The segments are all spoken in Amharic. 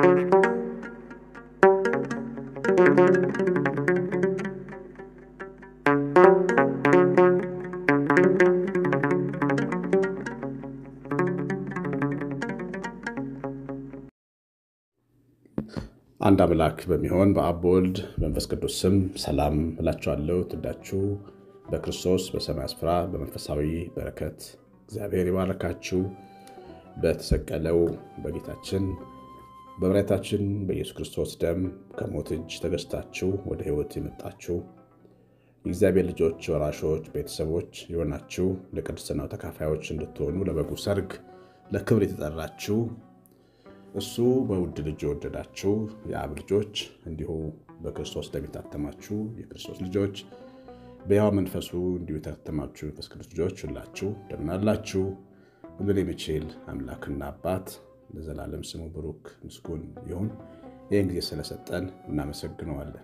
አንድ አምላክ በሚሆን በአብ በወልድ በመንፈስ ቅዱስ ስም ሰላም እላችኋለሁ። ትዳችሁ በክርስቶስ በሰማይ ስፍራ በመንፈሳዊ በረከት እግዚአብሔር ይባረካችሁ። በተሰቀለው በጌታችን በመድኃኒታችን በኢየሱስ ክርስቶስ ደም ከሞት እጅ ተገዝታችሁ ወደ ሕይወት የመጣችሁ የእግዚአብሔር ልጆች ወራሾች፣ ቤተሰቦች የሆናችሁ ለቅድስናው ተካፋዮች እንድትሆኑ ለበጉ ሰርግ ለክብር የተጠራችሁ እሱ በውድ ልጅ የወደዳችሁ የአብ ልጆች እንዲሁ በክርስቶስ ደም የታተማችሁ የክርስቶስ ልጆች በሕያው መንፈሱ እንዲሁ የታተማችሁ የመንፈስ ቅዱስ ልጆች ሁላችሁ እንደምን አላችሁ? ሁሉን የሚችል አምላክና አባት ለዘላለም ስሙ ብሩክ ምስጉን ይሁን። ይህን ጊዜ ስለሰጠን እናመሰግነዋለን።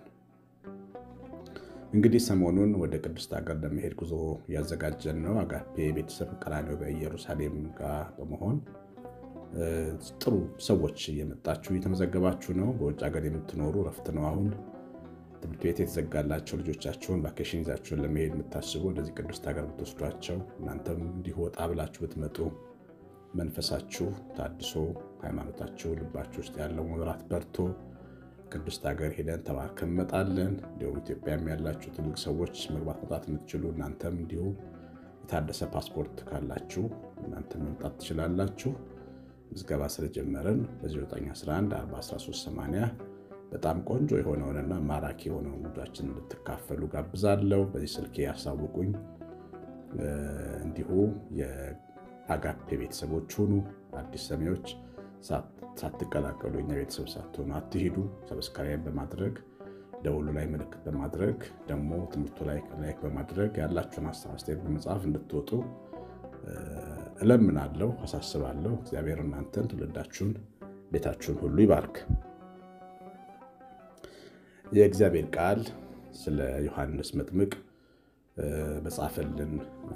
እንግዲህ ሰሞኑን ወደ ቅድስት ሀገር ለመሄድ ጉዞ እያዘጋጀን ነው። አጋፔ ቤተሰብ ቀራንዮ በኢየሩሳሌም ጋር በመሆን ጥሩ ሰዎች እየመጣችሁ እየተመዘገባችሁ ነው። በውጭ ሀገር የምትኖሩ ረፍት ነው አሁን ትምህርት ቤት የተዘጋላቸው ልጆቻችሁን ቫኬሽን ይዛችሁን ለመሄድ የምታስቡ ወደዚህ ቅድስት ሀገር ብትወስዷቸው እናንተም እንዲሁ ወጣ ብላችሁ ብትመጡ መንፈሳችሁ ታድሶ ሃይማኖታችሁ ልባችሁ ውስጥ ያለው መብራት በርቶ ቅድስት ሀገር ሄደን ተባርከን እንመጣለን። እንዲሁም ኢትዮጵያም ያላችሁ ትልቅ ሰዎች መግባት መውጣት የምትችሉ እናንተም እንዲሁ የታደሰ ፓስፖርት ካላችሁ እናንተም መምጣት ትችላላችሁ። ምዝገባ ስለጀመርን በ911 41380 በጣም ቆንጆ የሆነውንና ማራኪ የሆነውን ጉዟችን እንድትካፈሉ ጋብዛለሁ። በዚህ ስልኬ ያሳውቁኝ። እንዲሁ የአጋፔ ቤተሰቦች ሁኑ። አዲስ ሰሚዎች ሳትቀላቀሉ የኛ ቤተሰብ ሳትሆኑ አትሂዱ። ሰብስክራይብ በማድረግ ደውሉ ላይ ምልክት በማድረግ ደግሞ ትምህርቱ ላይ ላይክ በማድረግ ያላችሁን ሀሳብ አስተያየት በመጻፍ እንድትወጡ እለምናለሁ፣ አሳስባለሁ። እግዚአብሔር እናንተን ትውልዳችሁን፣ ቤታችሁን ሁሉ ይባርክ። የእግዚአብሔር ቃል ስለ ዮሐንስ መጥምቅ በጻፈልን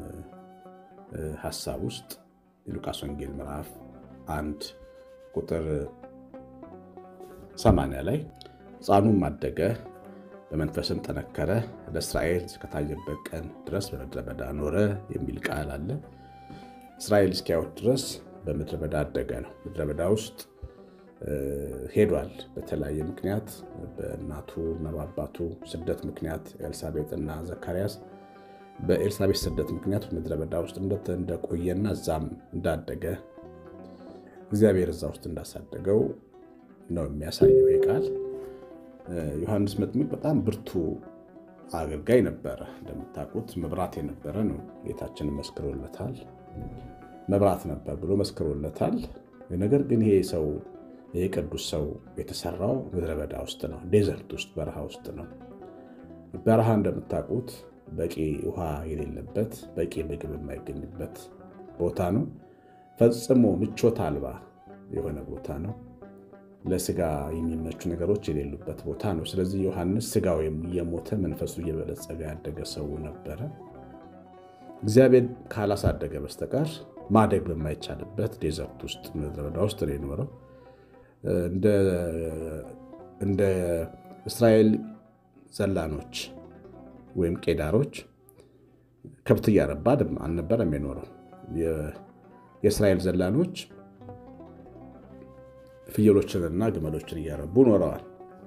ሀሳብ ውስጥ የሉቃስ ወንጌል ምዕራፍ አንድ ቁጥር ሰማንያ ላይ ሕፃኑም አደገ በመንፈስም ጠነከረ ለእስራኤል እስከታየበት ቀን ድረስ በምድረ በዳ ኖረ የሚል ቃል አለ። እስራኤል እስኪያዩት ድረስ በምድረ በዳ አደገ ነው። ምድረ በዳ ውስጥ ሄዷል። በተለያየ ምክንያት በእናቱ እና በአባቱ ስደት ምክንያት ኤልሳቤጥ እና ዘካርያስ በኤልሳቤጥ ስደት ምክንያት ምድረ በዳ ውስጥ እንደቆየና እዛም እንዳደገ እግዚአብሔር እዛ ውስጥ እንዳሳደገው ነው የሚያሳየው ይህ ቃል። ዮሐንስ መጥምቅ በጣም ብርቱ አገልጋይ ነበረ። እንደምታውቁት መብራት የነበረ ነው። ጌታችንን መስክሮለታል። መብራት ነበር ብሎ መስክሮለታል። ነገር ግን ይሄ ሰው ይህ ቅዱስ ሰው የተሰራው ምድረ በዳ ውስጥ ነው፣ ዴዘርት ውስጥ በረሃ ውስጥ ነው። በረሃ እንደምታውቁት በቂ ውሃ የሌለበት በቂ ምግብ የማይገኝበት ቦታ ነው። ፈጽሞ ምቾት አልባ የሆነ ቦታ ነው። ለስጋ የሚመቹ ነገሮች የሌሉበት ቦታ ነው። ስለዚህ ዮሐንስ ስጋው እየሞተ መንፈሱ እየበለጸገ ያደገ ሰው ነበረ። እግዚአብሔር ካላሳደገ በስተቀር ማደግ በማይቻልበት ዴዘርት ውስጥ ምድረ በዳ ውስጥ ነው የኖረው። እንደ እስራኤል ዘላኖች ወይም ቄዳሮች ከብት እያረባ አልነበረም የኖረው። የእስራኤል ዘላኖች ፍየሎችንና ግመሎችን እያረቡ ኖረዋል።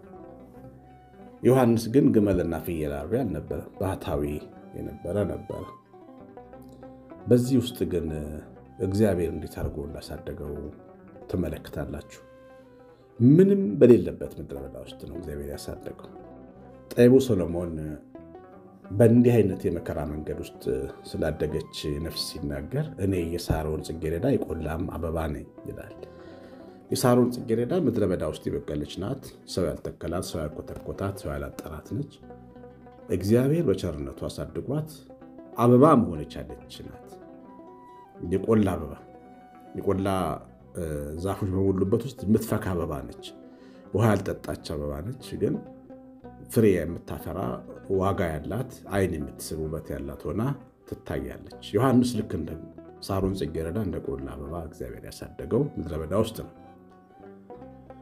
ዮሐንስ ግን ግመልና ፍየል አርቢ አልነበረም፣ ባህታዊ የነበረ ነበረ። በዚህ ውስጥ ግን እግዚአብሔር እንዴት አድርጎ እንዳሳደገው ትመለከታላችሁ። ምንም በሌለበት ምድረ በዳ ውስጥ ነው እግዚአብሔር ያሳደገው። ጠቢቡ ሰሎሞን በእንዲህ አይነት የመከራ መንገድ ውስጥ ስላደገች ነፍስ ሲናገር እኔ የሳሮን ጽጌረዳ የቆላም አበባ ነኝ ይላል። የሳሮን ጽጌረዳ ምድረ በዳ ውስጥ የበቀለች ናት። ሰው ያልተከላት፣ ሰው ያልኮተኮታት፣ ሰው ያላጠራት ነች። እግዚአብሔር በቸርነቱ አሳድጓት አበባ መሆን የቻለች ናት። የቆላ አበባ የቆላ ዛፎች በሞሉበት ውስጥ የምትፈካ አበባ ነች። ውሃ ያልጠጣች አበባ ነች። ግን ፍሬ የምታፈራ ዋጋ ያላት ዓይን የምትስብ ውበት ያላት ሆና ትታያለች። ዮሐንስ ልክ እንደ ሳሮን ጽጌረዳ እንደ ቆላ አበባ እግዚአብሔር ያሳደገው ምድረ በዳ ውስጥ ነው።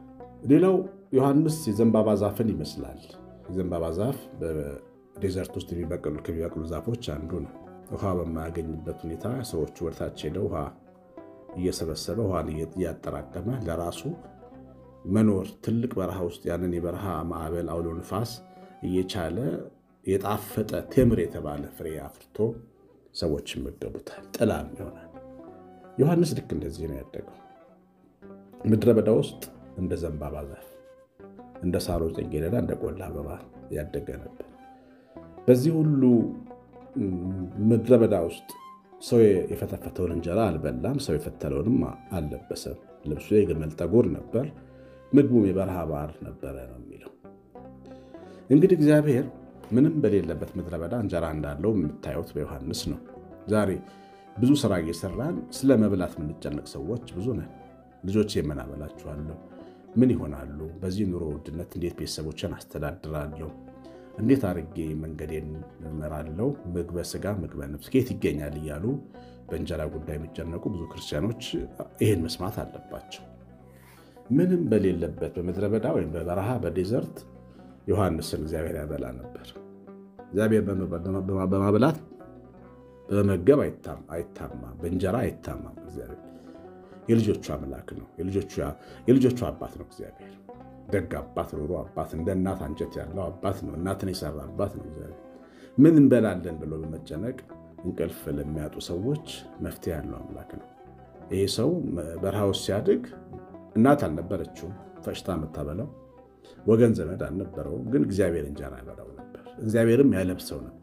ሌላው ዮሐንስ የዘንባባ ዛፍን ይመስላል። የዘንባባ ዛፍ በዴዘርት ውስጥ የሚበቅሉ ከሚበቅሉ ዛፎች አንዱ ነው። ውሃ በማያገኝበት ሁኔታ ሰዎቹ ወደታች ሄደው ውሃ እየሰበሰበ ውሃን እያጠራቀመ ለራሱ መኖር ትልቅ በረሃ ውስጥ ያንን የበረሃ ማዕበል አውሎ ንፋስ እየቻለ የጣፈጠ ቴምር የተባለ ፍሬ አፍርቶ ሰዎች ይመገቡታል፣ ጥላም ይሆናል። ዮሐንስ ልክ እንደዚህ ነው ያደገው። ምድረ በዳ ውስጥ እንደ ዘንባባ ዛፍ፣ እንደ ሳሮን ጽጌረዳ፣ እንደ ቆላ አበባ ያደገ ነበር። በዚህ ሁሉ ምድረ በዳ ውስጥ ሰው የፈተፈተውን እንጀራ አልበላም፣ ሰው የፈተለውንም አልለበሰም። ልብሱ የግመል ጠጉር ነበር፣ ምግቡም የበረሃ ባር ነበረ ነው የሚለው። እንግዲህ እግዚአብሔር ምንም በሌለበት ምድረ በዳ እንጀራ እንዳለው የምታዩት በዮሐንስ ነው። ዛሬ ብዙ ስራ እየሰራን ስለ መብላት የምንጨነቅ ሰዎች ብዙ ነን። ልጆች የምን አበላችኋለሁ? ምን ይሆናሉ? በዚህ ኑሮ ውድነት እንዴት ቤተሰቦችን አስተዳድራለሁ? እንዴት አድርጌ መንገዴን እመራለሁ? ምግበ ስጋ ምግበ ነፍስ ከየት ይገኛል እያሉ በእንጀራ ጉዳይ የሚጨነቁ ብዙ ክርስቲያኖች ይህን መስማት አለባቸው። ምንም በሌለበት በምድረ በዳ ወይም በበረሃ በዴዘርት ዮሐንስን እግዚአብሔር ያበላ ነበር። እግዚአብሔር በማብላት በመመገብ አይታማም፣ በእንጀራ አይታማም። እግዚአብሔር የልጆቹ አምላክ ነው። የልጆቹ አባት ነው። እግዚአብሔር ደግ አባት፣ ሩሩ አባት፣ እንደ እናት አንጀት ያለው አባት ነው። እናትን የሰራ አባት ነው። እግዚአብሔር ምን እንበላለን ብሎ በመጨነቅ እንቅልፍ ለሚያጡ ሰዎች መፍትሄ ያለው አምላክ ነው። ይሄ ሰው በረሃ ውስጥ ሲያድግ እናት አልነበረችውም ፈጭታ የምታበላው ወገን ዘመድ አልነበረውም። ግን እግዚአብሔር እንጀራ ያበላው ነበር፣ እግዚአብሔርም ያለብሰው ነበር።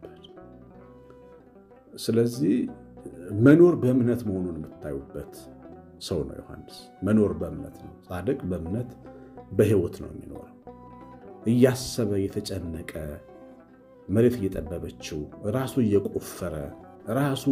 ስለዚህ መኖር በእምነት መሆኑን የምታዩበት ሰው ነው ዮሐንስ። መኖር በእምነት ነው። ጻድቅ በእምነት በሕይወት ነው የሚኖረው። እያሰበ እየተጨነቀ መሬት እየጠበበችው ራሱ እየቆፈረ ራሱ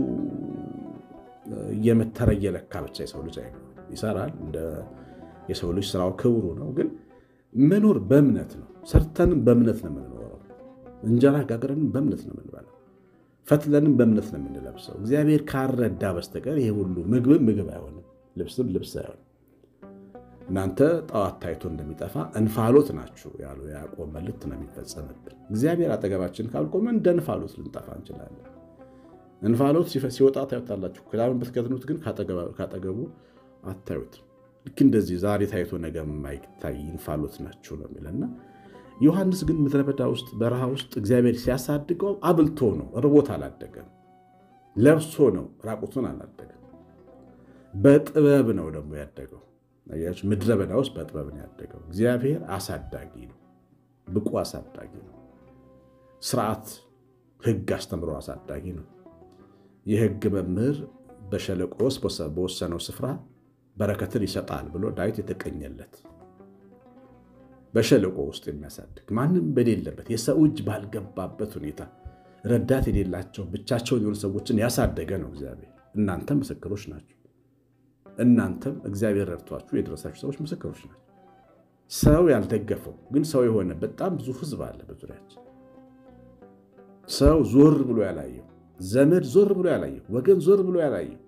እየመተረ እየለካ ብቻ የሰው ልጅ ይሰራል። እንደ የሰው ልጅ ስራው ክብሩ ነው ግን መኖር በእምነት ነው። ሰርተንም በእምነት ነው የምንኖረው። እንጀራ ጋግረንም በእምነት ነው የምንበላው። ፈትለንም በእምነት ነው የምንለብሰው። እግዚአብሔር ካረዳ በስተቀር ይሄ ሁሉ ምግብም ምግብ አይሆንም፣ ልብስም ልብስ አይሆንም። እናንተ ጠዋት ታይቶ እንደሚጠፋ እንፋሎት ናችሁ ያሉ የያዕቆብ መልእክት ነው የሚፈጸምብን። እግዚአብሔር አጠገባችን ካልቆመ እንደ እንፋሎት ልንጠፋ እንችላለን። እንፋሎት ሲወጣ ታዩታላችሁ፣ ክዳምን ብትከድኑት ግን ካጠገቡ አታዩትም። ልክ እንደዚህ ዛሬ ታይቶ ነገ የማይታይ እንፋሎት ናቸው ነው የሚለና ዮሐንስ ግን ምድረ በዳ ውስጥ በረሃ ውስጥ እግዚአብሔር ሲያሳድገው አብልቶ ነው። ርቦት አላደገም። ለብሶ ነው። ራቁቱን አላደገም። በጥበብ ነው ደግሞ ያደገው። አያችሁ፣ ምድረ በዳ ውስጥ በጥበብ ነው ያደገው። እግዚአብሔር አሳዳጊ ነው። ብቁ አሳዳጊ ነው። ስርዓት፣ ሕግ አስተምሮ አሳዳጊ ነው። የሕግ መምህር በሸለቆ ውስጥ በወሰነው ስፍራ በረከትን ይሰጣል ብሎ ዳዊት የተቀኘለት በሸለቆ ውስጥ የሚያሳድግ ማንም በሌለበት የሰው እጅ ባልገባበት ሁኔታ ረዳት የሌላቸው ብቻቸውን የሆኑ ሰዎችን ያሳደገ ነው እግዚአብሔር። እናንተም ምስክሮች ናቸው። እናንተም እግዚአብሔር ረድቷችሁ የደረሳችሁ ሰዎች ምስክሮች ናቸው። ሰው ያልደገፈው ግን ሰው የሆነ በጣም ብዙ ሕዝብ አለ በዙሪያችን። ሰው ዞር ብሎ ያላየው፣ ዘመድ ዞር ብሎ ያላየው፣ ወገን ዞር ብሎ ያላየው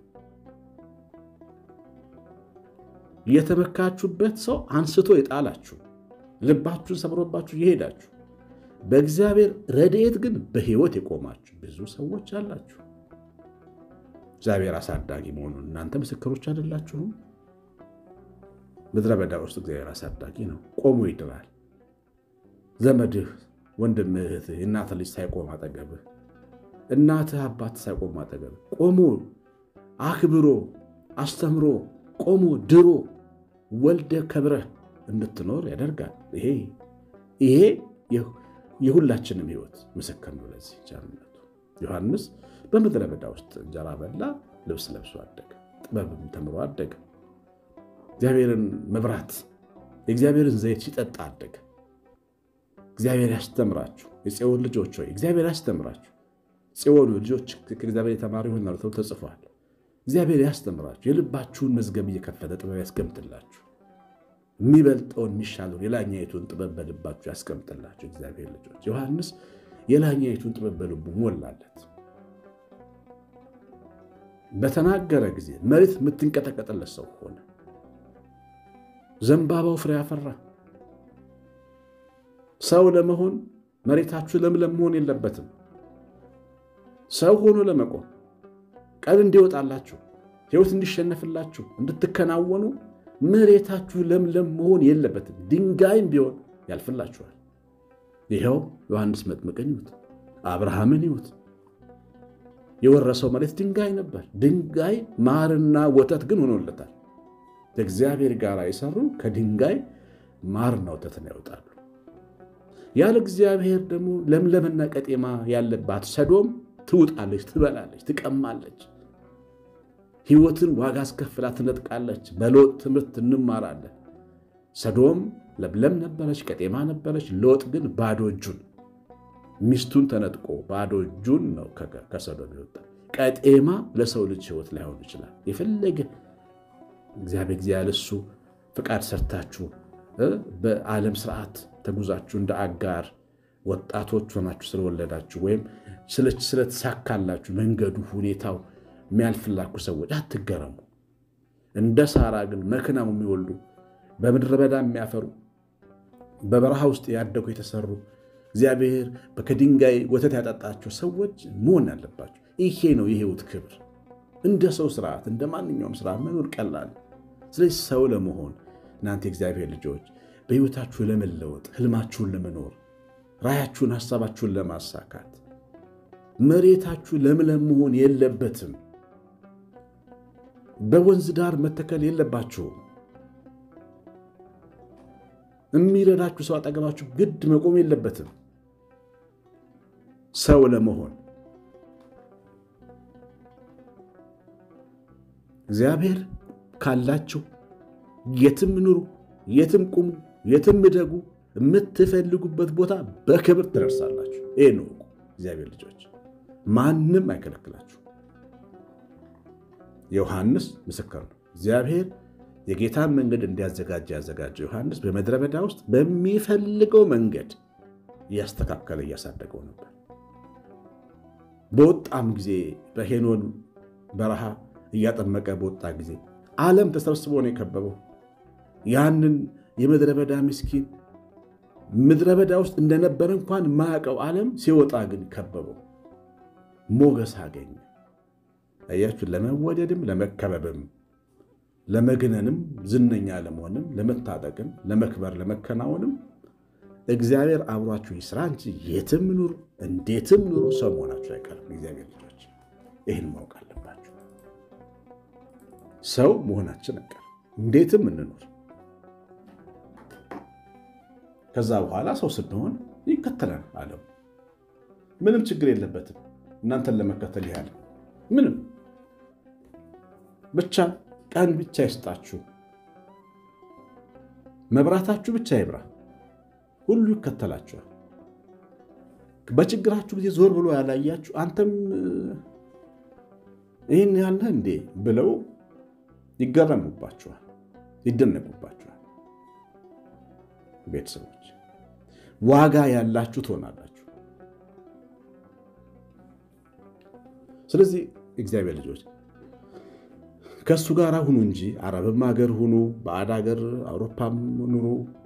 የተመካችሁበት ሰው አንስቶ የጣላችሁ ልባችሁን ሰብሮባችሁ የሄዳችሁ በእግዚአብሔር ረድኤት ግን በሕይወት የቆማችሁ ብዙ ሰዎች አላችሁ። እግዚአብሔር አሳዳጊ መሆኑን እናንተ ምስክሮች አይደላችሁም? ምድረ በዳ ውስጥ እግዚአብሔር አሳዳጊ ነው። ቆሞ ይድራል። ዘመድህ፣ ወንድምህ፣ እህትህ፣ የእናትህ ልጅ ሳይቆም አጠገብህ፣ እናትህ አባት ሳይቆም አጠገብህ ቆሞ አክብሮ አስተምሮ ቆሞ ድሮ ወልደ ከብረህ እንድትኖር ያደርጋል። ይሄ ይሄ የሁላችንም ሕይወት ምስክር ነው ለዚህ ቻልነቱ። ዮሐንስ በምድረ በዳ ውስጥ እንጀራ በላ፣ ልብስ ለብሶ አደገ፣ ጥበብም ተምሮ አደገ። እግዚአብሔርን መብራት የእግዚአብሔርን ዘይት ሲጠጣ አደገ። እግዚአብሔር ያስተምራችሁ የጽዮን ልጆች ሆይ እግዚአብሔር ያስተምራችሁ። ጽዮን ልጆች ከእግዚአብሔር የተማሩ ይሆናሉ ተብሎ ተጽፏል። እግዚአብሔር ያስተምራችሁ፣ የልባችሁን መዝገብ እየከፈተ ጥበብ ያስቀምጥላችሁ። የሚበልጠውን የሚሻለውን የላኛይቱን ጥበብ በልባችሁ ያስቀምጥላችሁ። እግዚአብሔር ልጆች ዮሐንስ የላኛይቱን ጥበብ በልቡ ሞላለት። በተናገረ ጊዜ መሬት የምትንቀጠቀጥለት ሰው ሆነ። ዘንባባው ፍሬ አፈራ፣ ሰው ለመሆን መሬታችሁ ለምለም መሆን የለበትም። ሰው ሆኖ ለመቆም ቀን እንዲወጣላችሁ ሕይወት እንዲሸነፍላችሁ እንድትከናወኑ መሬታችሁ ለምለም መሆን የለበትም። ድንጋይም ቢሆን ያልፍላችኋል። ይኸው ዮሐንስ መጥምቅን ይሁት አብርሃምን ይሁት የወረሰው መሬት ድንጋይ ነበር። ድንጋይ ማርና ወተት ግን ሆኖለታል። ከእግዚአብሔር ጋር የሰሩ ከድንጋይ ማርና ወተትን ያወጣሉ። ያለ እግዚአብሔር ደግሞ ለምለምና ቀጤማ ያለባት ሰዶም ትውጣለች፣ ትበላለች፣ ትቀማለች። ሕይወትን ዋጋ አስከፍላ ትነጥቃለች። በሎጥ ትምህርት እንማራለን። ሰዶም ለምለም ነበረች፣ ቀጤማ ነበረች። ሎጥ ግን ባዶ እጁን ሚስቱን ተነጥቆ ባዶ እጁን ነው ከሰዶም ይወጣ። ቀጤማ ለሰው ልጅ ሕይወት ላይሆን ይችላል። የፈለገ እግዚአብሔር ጊዜ ያለሱ ፍቃድ ሰርታችሁ በዓለም ስርዓት ተጉዛችሁ እንደ አጋር ወጣቶች ሆናችሁ ስለወለዳችሁ ወይም ስለተሳካላችሁ መንገዱ ሁኔታው የሚያልፍላችሁ ሰዎች አትገረሙ። እንደ ሳራ ግን መክናው የሚወልዱ በምድረ በዳ የሚያፈሩ በበረሃ ውስጥ ያደጉ የተሰሩ እግዚአብሔር ከድንጋይ ወተት ያጠጣቸው ሰዎች መሆን ያለባቸው ይሄ ነው የህይወት ክብር። እንደ ሰው ስርዓት እንደ ማንኛውም ስርዓት መኖር ቀላል። ስለዚህ ሰው ለመሆን እናንተ የእግዚአብሔር ልጆች በህይወታችሁ ለመለወጥ ህልማችሁን ለመኖር ራያችሁን፣ ሀሳባችሁን ለማሳካት መሬታችሁ ለምለም መሆን የለበትም። በወንዝ ዳር መተከል የለባችሁም። የሚረዳችሁ ሰው አጠገባችሁ ግድ መቆም የለበትም። ሰው ለመሆን እግዚአብሔር ካላችሁ የትም ኑሩ፣ የትም ቁሙ፣ የትም እደጉ፣ የምትፈልጉበት ቦታ በክብር ትደርሳላችሁ። ይህ ነው እግዚአብሔር ልጆች፣ ማንም አይከለክላችሁ። ዮሐንስ ምስክር ነው። እግዚአብሔር የጌታን መንገድ እንዲያዘጋጀ ያዘጋጀው ዮሐንስ በምድረ በዳ ውስጥ በሚፈልገው መንገድ እያስተካከለ እያሳደገው ነበር። በወጣም ጊዜ በሄኖን በረሃ እያጠመቀ በወጣ ጊዜ ዓለም ተሰብስቦ ነው የከበበው። ያንን የምድረ በዳ ምስኪን ምድረ በዳ ውስጥ እንደነበረ እንኳን ማያውቀው ዓለም ሲወጣ ግን ከበበው፣ ሞገስ አገኘ። አያችሁ፣ ለመወደድም ለመከበብም ለመግነንም ዝነኛ ለመሆንም ለመታጠቅም ለመክበር ለመከናወንም እግዚአብሔር አብሯችሁ ይስራ እንጂ የትም ኑሩ እንዴትም ኑሩ ሰው መሆናችሁ አይቀርም። እግዚአብሔር ልጆች ይህን ማወቅ አለባችሁ። ሰው መሆናችን አይቀርም። እንዴትም እንኖር። ከዛ በኋላ ሰው ስንሆን ይከተላል ዓለም። ምንም ችግር የለበትም እናንተን ለመከተል ያህል ምንም ብቻ ቀን ብቻ ይስጣችሁ፣ መብራታችሁ ብቻ ይብራ፣ ሁሉ ይከተላችኋል። በችግራችሁ ጊዜ ዞር ብሎ ያላያችሁ አንተም ይህን ያለህ እንዴ ብለው ይገረሙባችኋል፣ ይደነቁባችኋል። ቤተሰቦች ዋጋ ያላችሁ ትሆናላችሁ። ስለዚህ እግዚአብሔር ልጆች ከእሱ ጋር ሁኑ እንጂ አረብም ሀገር ሁኑ፣ ባዕድ ሀገር አውሮፓም ኑሩ፣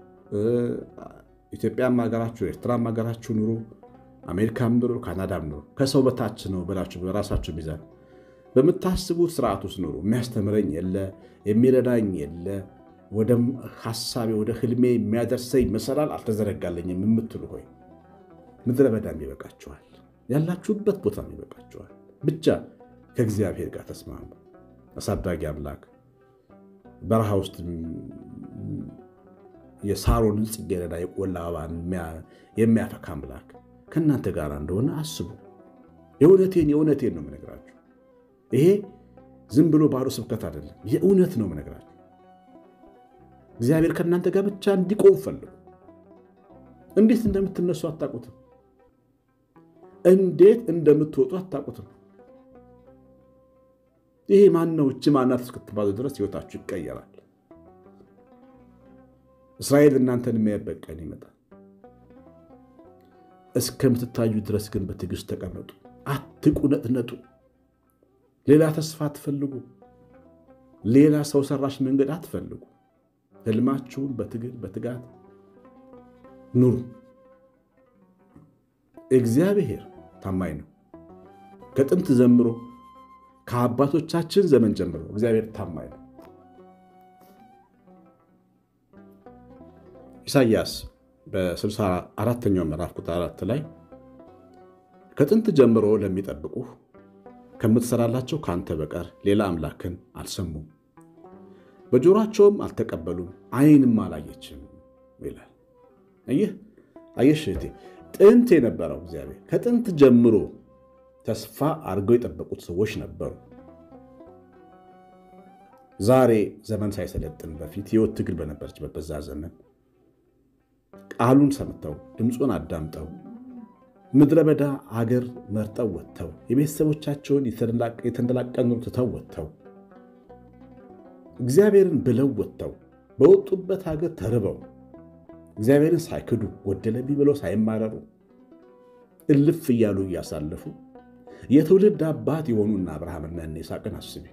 ኢትዮጵያም ሀገራችሁ፣ ኤርትራም ሀገራችሁ ኑሩ፣ አሜሪካም ኑሩ፣ ካናዳም ኑሩ። ከሰው በታች ነው ብላችሁ በራሳችሁ ሚዛን በምታስቡት ስርዓት ውስጥ ኑሩ። የሚያስተምረኝ የለ፣ የሚረዳኝ የለ፣ ወደ ሀሳቤ ወደ ህልሜ የሚያደርሰኝ መሰላል አልተዘረጋለኝም የምትሉ ሆይ ምድረ በዳም ይበቃችኋል፣ ያላችሁበት ቦታም ይበቃችኋል። ብቻ ከእግዚአብሔር ጋር ተስማሙ። አሳዳጊ አምላክ በረሃ ውስጥ የሳሮንን ጽጌረዳ የቆላ አበባን የሚያፈካ አምላክ ከእናንተ ጋር እንደሆነ አስቡ። የእውነቴን የእውነቴን ነው የምነግራችሁ። ይሄ ዝም ብሎ ባዶ ስብከት አይደለም፣ የእውነት ነው የምነግራችሁ። እግዚአብሔር ከእናንተ ጋር ብቻ እንዲቆም ፈልጉ። እንዴት እንደምትነሱ አታውቁትም። እንዴት እንደምትወጡ አታውቁትም። ይሄ ማነው እች ማናት እስክትባሉ ድረስ ህይወታችሁ ይቀየራል። እስራኤል እናንተን የሚያይበት ቀን ይመጣል። እስከምትታዩ ድረስ ግን በትዕግስት ተቀመጡ፣ አትቁነጥነጡ። ሌላ ተስፋ አትፈልጉ። ሌላ ሰው ሰራሽ መንገድ አትፈልጉ። ህልማችሁን በትግል በትጋት ኑሩ። እግዚአብሔር ታማኝ ነው። ከጥንት ጀምሮ ከአባቶቻችን ዘመን ጀምሮ እግዚአብሔር ታማኝ ነው። ኢሳይያስ በስልሳ አራተኛው ምዕራፍ ቁጥር አራት ላይ ከጥንት ጀምሮ ለሚጠብቁህ ከምትሰራላቸው ከአንተ በቀር ሌላ አምላክን አልሰሙም፣ በጆሯቸውም አልተቀበሉም፣ ዓይንም አላየችም ይላል። ይህ አየሽ እህቴ፣ ጥንት የነበረው እግዚአብሔር ከጥንት ጀምሮ ተስፋ አድርገው የጠበቁት ሰዎች ነበሩ። ዛሬ ዘመን ሳይሰለጥን በፊት ሕይወት ትግል በነበረችበት በዛ ዘመን ቃሉን ሰምተው ድምፁን አዳምጠው ምድረ በዳ አገር መርጠው ወጥተው የቤተሰቦቻቸውን የተንደላቀኑ ትተው ወጥተው እግዚአብሔርን ብለው ወጥተው በወጡበት ሀገር ተርበው እግዚአብሔርን ሳይክዱ ጎደለብኝ ብለው ሳይማረሩ እልፍ እያሉ እያሳለፉ የትውልድ አባት የሆኑና አብርሃምና እነ ይስሐቅን አስቢ።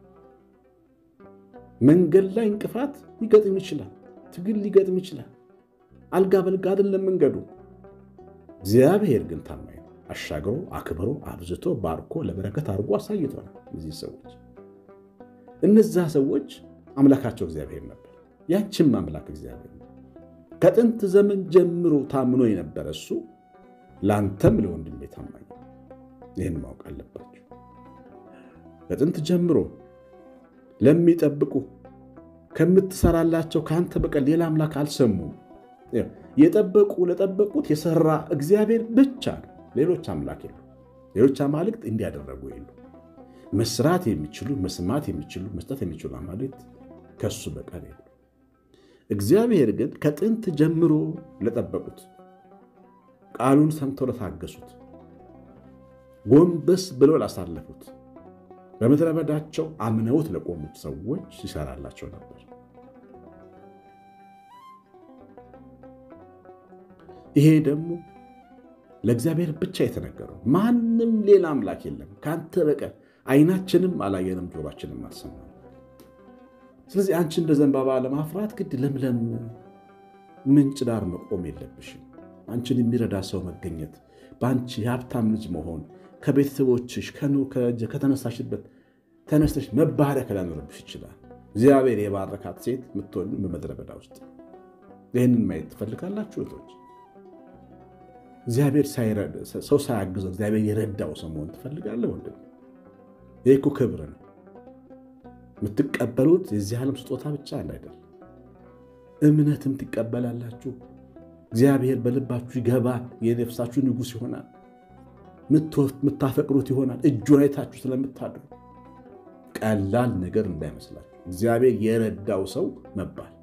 መንገድ ላይ እንቅፋት ሊገጥም ይችላል። ትግል ሊገጥም ይችላል። አልጋ በልጋ አይደለም መንገዱ። እግዚአብሔር ግን ታማኝ ነው። አሻግሮ አክብሮ አብዝቶ ባርኮ ለበረከት አድርጎ አሳይቶናል። እነዚህ ሰዎች እነዛ ሰዎች አምላካቸው እግዚአብሔር ነበር። ያችም አምላክ እግዚአብሔር ነው። ከጥንት ዘመን ጀምሮ ታምኖ የነበረ እሱ ለአንተም ለወንድሜ ታማኝ ነው። ይህን ማወቅ አለባቸው። ከጥንት ጀምሮ ለሚጠብቁ ከምትሰራላቸው ከአንተ በቀር ሌላ አምላክ አልሰሙም። የጠበቁ ለጠበቁት የሰራ እግዚአብሔር ብቻ ነው። ሌሎች አምላክ የሉ። ሌሎች አማልክት እንዲያደረጉ የሉ። መስራት የሚችሉ መስማት የሚችሉ መስጠት የሚችሉ አማልክት ከሱ በቀር የሉ። እግዚአብሔር ግን ከጥንት ጀምሮ ለጠበቁት ቃሉን ሰምተው ለታገሱት ጎንበስ ብለው ላሳለፉት በምድረ በዳቸው አምነውት ለቆሙት ሰዎች ይሰራላቸው ነበር። ይሄ ደግሞ ለእግዚአብሔር ብቻ የተነገረው ማንም ሌላ አምላክ የለም ከአንተ በቀር ዓይናችንም አላየንም ጆሯችንም አልሰማም። ስለዚህ አንቺ እንደ ዘንባባ ለማፍራት ግድ ለምለም ምንጭ ዳር መቆም የለብሽም። አንቺን የሚረዳ ሰው መገኘት፣ በአንቺ የሀብታም ልጅ መሆን፣ ከቤተሰቦችሽ ከተነሳሽበት ተነስተሽ መባረክ ሊያኖርብሽ ይችላል። እግዚአብሔር የባረካት ሴት የምትሆን በምድረ በዳ ውስጥ ይህንን ማየት ትፈልጋላችሁ እህቶች? እግዚአብሔር ሰው ሳያግዘው እግዚአብሔር የረዳው ሰው መሆን ትፈልጋለህ ወንድም? ይህ እኮ ክብር ነው። የምትቀበሉት የዚህ ዓለም ስጦታ ብቻ አይደለም፣ እምነትም ትቀበላላችሁ። እግዚአብሔር በልባችሁ ይገባል። የነፍሳችሁ ንጉሥ ይሆናል። የምታፈቅሩት ይሆናል። እጁን አይታችሁ ስለምታድሩ ቀላል ነገር እንዳይመስላችሁ። እግዚአብሔር የረዳው ሰው መባል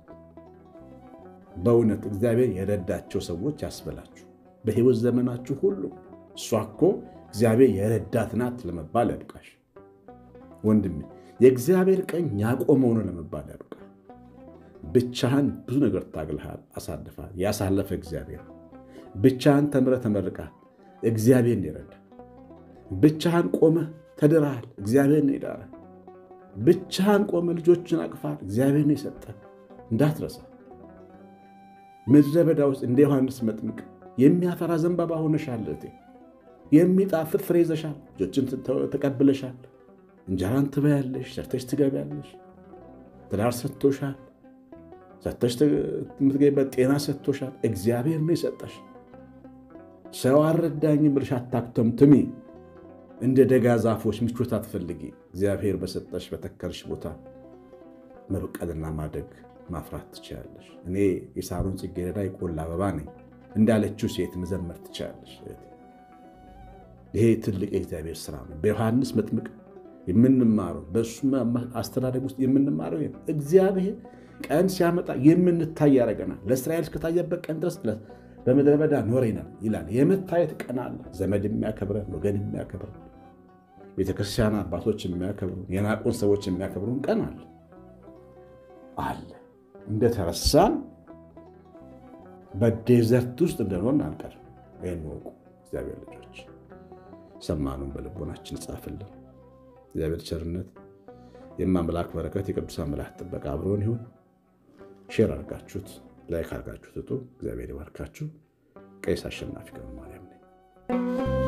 በእውነት እግዚአብሔር የረዳቸው ሰዎች ያስበላችሁ በሕይወት ዘመናችሁ ሁሉ እሷ እኮ እግዚአብሔር የረዳት ናት ለመባል ያብቃሽ ወንድሜ። የእግዚአብሔር ቀኝ ያቆመው ነው ለመባል ያብቃ። ብቻህን ብዙ ነገር ታግልሃል፣ አሳልፈሃል። ያሳለፈ እግዚአብሔር ብቻህን ተምረህ ተመርቀሃል። እግዚአብሔር ይረዳ። ብቻህን ቆመህ ተድረሃል። እግዚአብሔር ነው የዳረ። ብቻህን ቆመህ ልጆችን አቅፋል። እግዚአብሔር ነው የሰጠ። እንዳትረሳ። ምድረ በዳ ውስጥ እንደ ዮሐንስ መጥምቅ የሚያፈራ ዘንባባ ሆነሻል። እህቴ የሚጣፍጥ ፍሬ ይዘሻል። ልጆችን ተቀብለሻል። እንጀራን ትበያለሽ፣ ሰርተሽ ትገቢያለሽ። ትዳር ሰጥቶሻል። ሰጥተሽ የምትገቢበት ጤና ሰጥቶሻል። እግዚአብሔር ነው የሰጠሽ። ሰው አልረዳኝም ብለሽ አታክተምትሚ። እንደ ደጋ ዛፎች ምቾት አትፈልጊ። እግዚአብሔር በሰጠሽ በተከልሽ ቦታ መብቀልና ማደግ ማፍራት ትችላለሽ። እኔ የሳሮን ጽጌረዳ የቆላ አበባ ነኝ እንዳለችው ሴት መዘመር ትችላለሽ። ይሄ ትልቅ የእግዚአብሔር ስራ ነው። በዮሐንስ መጥምቅ የምንማረው በእሱ አስተዳደግ ውስጥ የምንማረው እግዚአብሔር ቀን ሲያመጣ የምንታይ ያደርገናል። ለእስራኤል እስከታየበት ቀን ድረስ በምድረ በዳ ኖረናል ይላል። የመታየት ቀን አለ። ዘመድ የሚያከብረን፣ ወገን የሚያከብረን፣ ቤተክርስቲያን አባቶች የሚያከብሩን፣ የናቁን ሰዎች የሚያከብሩን ቀን አለ አለ እንደተረሳን በዴዘርት ውስጥ እንደኖርን አንቀርም። ይህን ወቁ እግዚአብሔር ልጆች፣ ሰማኑን በልቦናችን ጻፍልን። እግዚአብሔር ቸርነት፣ የማምላክ በረከት፣ የቅዱሳን መላእክት ጥበቃ አብሮን ይሁን። ሼር አድርጋችሁት ላይክ አድርጋችሁት እጡ። እግዚአብሔር ይባርካችሁ። ቀሲስ አሸናፊ ገብረ ማርያም ነኝ። ነው።